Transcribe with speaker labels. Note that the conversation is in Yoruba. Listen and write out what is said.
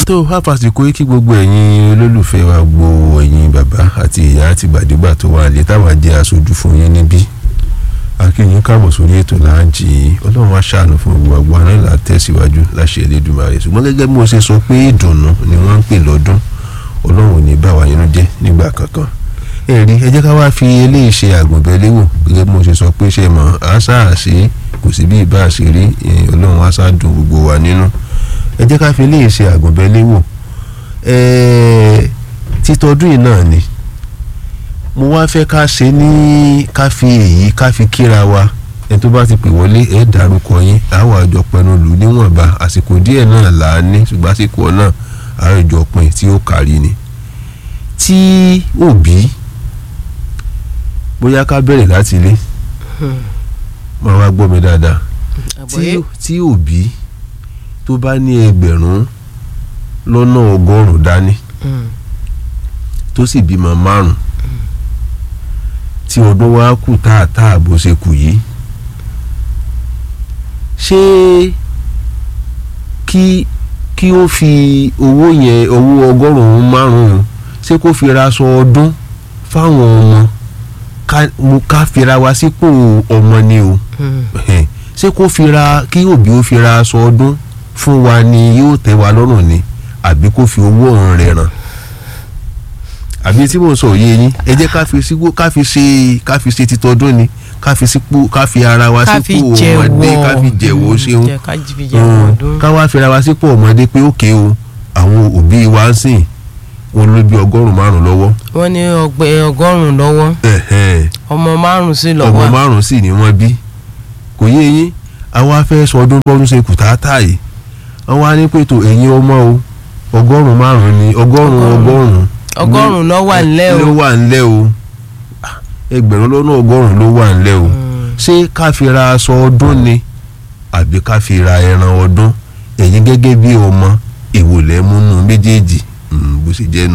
Speaker 1: tó fàfàsìkò yìí kí gbogbo ẹ̀yin olólùfẹ́ wa gbo ẹ̀yin bàbá àti ìyá àti gbàdégbà tó wà lé táwa jẹ́ aṣojú fún yín níbí akínyìn káàbọ̀ sórí ètò láàjì ọlọ́run á ṣàánú fún gbogbo àgbà náà là tẹ̀síwájú láṣẹ Elédùmarè ṣùgbọ́n gẹ́gẹ́ bí mo ṣe sọ pé ìdùnnú ni wọ́n ń pè lọ́dún ọlọ́run ò ní bá wa nínú jẹ́ nígbà kankan ẹ̀rí ẹ jẹ́ ká wá fi eléyìí ṣe àgùnbẹ́léwò gẹ́gẹ́ bí mo ṣe sọ pé ṣe mọ̀ àṣà àṣe kò sí bí ìbá àṣírí ọlọ́run àṣà dùn gbogbo wa nínú ẹ jẹ́ ká fi eléyìí ṣe àgùnbẹ́léwò títọ́dún yìí náà ni mo wá fẹ́ ká ṣe ní ká fi èyí ká fi kíra wa ẹni tó bá ti pè wọlé ẹ dárúkọ yín àwọn àjọ pẹnu lù níwọ̀nba àsìkò díẹ̀ náà là á ní ṣùgbọ́n àsìkò náà àwọn ìjọ pin tí ó kárí ni tí òbí bóyá ká bẹ̀rẹ̀ láti ilé máa wá gbọ́ mi dáadáa tí òbí tó bá ní ẹgbẹ̀rún lọ́nà ọgọ́rùn-ún dání tó sì bímọ márùn tí ọdún wa kù táàtáà bó ṣe kù yìí ṣé kí kí ó fi owó yẹn owó ọgọ́rùn-ún márùn-ún ṣé kó fi ra aṣọ ọdún fáwọn ọmọ ká fira wa sípò ọmọ ni o ṣé kó fi ra kí òbí ó fi ra aṣọ ọdún fún wa ni yóò tẹ́ wa lọ́rùn ni àbí kó fi owó ọ̀hún rẹ̀ ràn àbí tí mo sọ yé yín ẹ jẹ́ ká fi sípò ká fi ṣe ká fi ṣe titọ́dún ni ká fi sípò ká fi ara wa sípò ọmọdé ká fi jẹ̀wọ́ ṣeun ká wá fi ara wa sípò ọmọdé pé òkè o àwọn òbí wa ń sìn wọn ló bí ọgọ́rùn márùn lọ́wọ́.
Speaker 2: wọ́n ní ọgọ́rùn lọ́wọ́ ọmọ márùn sí lọ́wọ́
Speaker 1: ọmọ márùn sì ni wọ́n bí kò yé yín àwa fẹ́ sọ ọdún bọ́dún ṣe kùtàtà yìí àwọn á ní pètò ẹ̀yin ọmọ o ọgọ́rùn márùn ni ọgọ́rùn ọgọ́rùn
Speaker 2: ọgọ́rùn ló wà ńlẹ̀ o
Speaker 1: ló wà ńlẹ̀ o ẹgbẹ̀rún lọ́nà ọgọ́rùn ló wà ńlẹ̀ o ṣé ká fi ra aṣọ ọdún ni àbí ká fi ra ẹran ọdún ẹ̀yin gẹ́gẹ́ bí ọmọ èwo lẹ́ múnú méjèèjì bó ṣe jẹ́ nu.